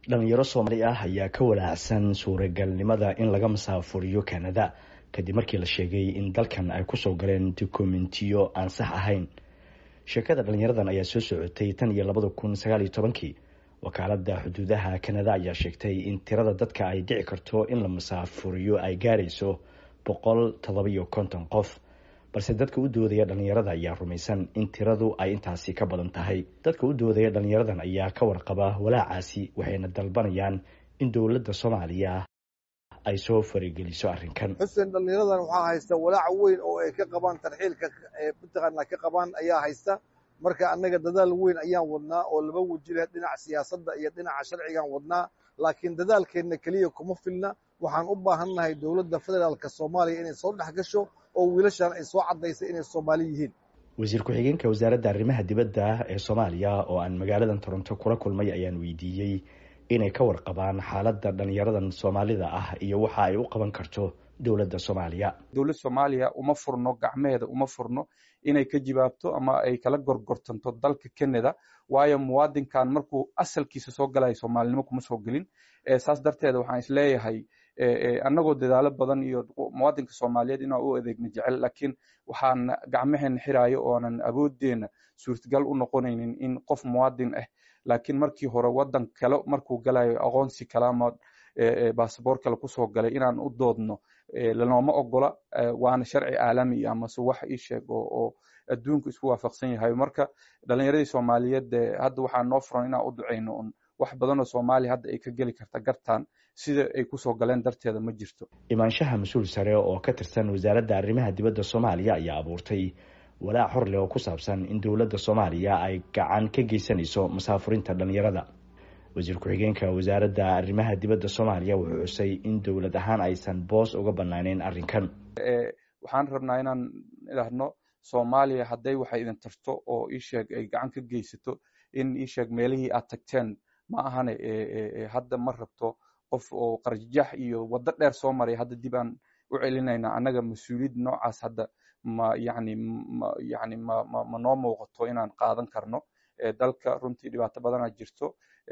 dhalinyaro soomaali ah ayaa ka walaacsan suuragalnimada in laga masaafuriyo kanada kadib markii la sheegay in dalkan ay kusoo galeen dokumentiyo aan sax ahayn sheekada dhalinyaradan ayaa soo socotay tan iyo labada kun sagaal iyo tobankii wakaalada xuduudaha kanada ayaa sheegtay in tirada dadka ay dhici karto in la masaafuriyo ay gaarayso boqol todobiyo konton qof balse dadka u doodaya dhalinyarada ayaa rumaysan in tiradu ay intaasi ka badan tahay dadka u doodaya dhalinyaradan ayaa ka warqaba walaacaasi waxayna dalbanayaan in dowladda soomaaliya ay soo farigeliso arrinkan xuseen dhalinyaradan waxaa haysta walaac weyn oo ay ka qabaan tarxiilka mataqaana ka qabaan ayaa haysta marka annaga dadaal weyn ayaan wadnaa oo laba weji leh dhinaca siyaasadda iyo dhinaca sharcigaan wadnaa laakiin dadaalkeenna keliya kuma filna waxaan u baahannahay dowladda federaalka soomaaliya inay soo dhex gasho oo wiilashan ay soo caddaysay inay soomaali yihiin wasiir ku-xigeenka wasaaradda arrimaha dibadda ee soomaaliya oo aan magaaladan toronto kula kulmay ayaan weydiiyey inay ka warqabaan xaaladda dhalinyaradan soomaalida ah iyo waxa ay u qaban karto dowladda soomaaliya dowlad soomaaliya uma furno gacmeheeda uma furno inay ka jibaabto ama ay kala gorgortanto dalka canada waayo muwaadinkan markuu asalkiisa soo galayo soomaalinimo kuma soo gelin saas darteeda waxaan isleeyahay annagoo dadaalo badan iyo muwaadinka soomaaliyeed inaan u adeegna jecel laakiin waxaan gacmaheena xiraayo oonan awoodeena suurtagal u noqonaynin in qof muwaadin ah laakiin markii hore wadan kale markuu galayo aqoonsi kale ama basaboor kale kusoo galay inaan u doodno lanooma ogola waana sharci caalami amase wax ii sheeg oo adduunku isku waafaqsan yahay marka dhalinyaradii soomaaliyeed hadda waxaa noo furan inaan u duceyno un wax badanoo soomaaliya hadda ay ka geli karta gartaan sida ay kusoo galeen darteeda ma jirto imaanshaha mas-uul sare oo ka tirsan wasaaradda arrimaha dibadda soomaaliya ayaa abuurtay walaac hor leh oo ku saabsan in dowladda soomaaliya ay gacan ka geysanayso masaafurinta dhalinyarada wasiir ku-xigeenka wasaaradda arrimaha dibadda soomaaliya wuxuu xusay in dowlad ahaan aysan boos uga banaaneyn arrinkan waxaan rabnaa inaan idhaahno soomaaliya hadday waxay idin tarto oo iisheeg ay gacan ka geysato in iisheeg meelihii aad tagteen ma ahane hadda ma rabto qof oo qarjax iyo waddo dheer soo maray hadda dib aan u celinayna annaga mas-uuliyad noocaas hadda ma yani yani ma ma ma noo muuqato inaan qaadan karno dalka runtii dhibaato badanaa jirto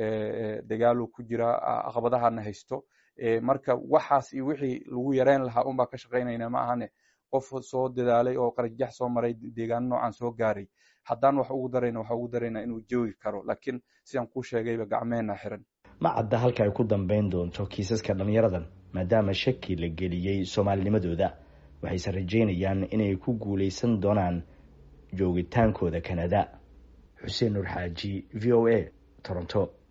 dagaaluu ku jiraa caqabadahana haysto marka waxaas iyo wixii lagu yareyn lahaa unbaa ka shaqaynayna ma ahane qof soo dadaalay oo qarjax soo maray deegaano noocan soo gaaray haddaan wax ugu darayna waxa ugu darayna inuu joogi karo laakiin sidaan kuu sheegayba gacmeena xiran ma cadda halka ay ku dambeyn doonto kiisaska dhalinyaradan maadaama shaki la geliyey soomaalinimadooda waxayse rajeynayaan inay ku guuleysan doonaan joogitaankooda kanada xuseen nur xaaji v o a toronto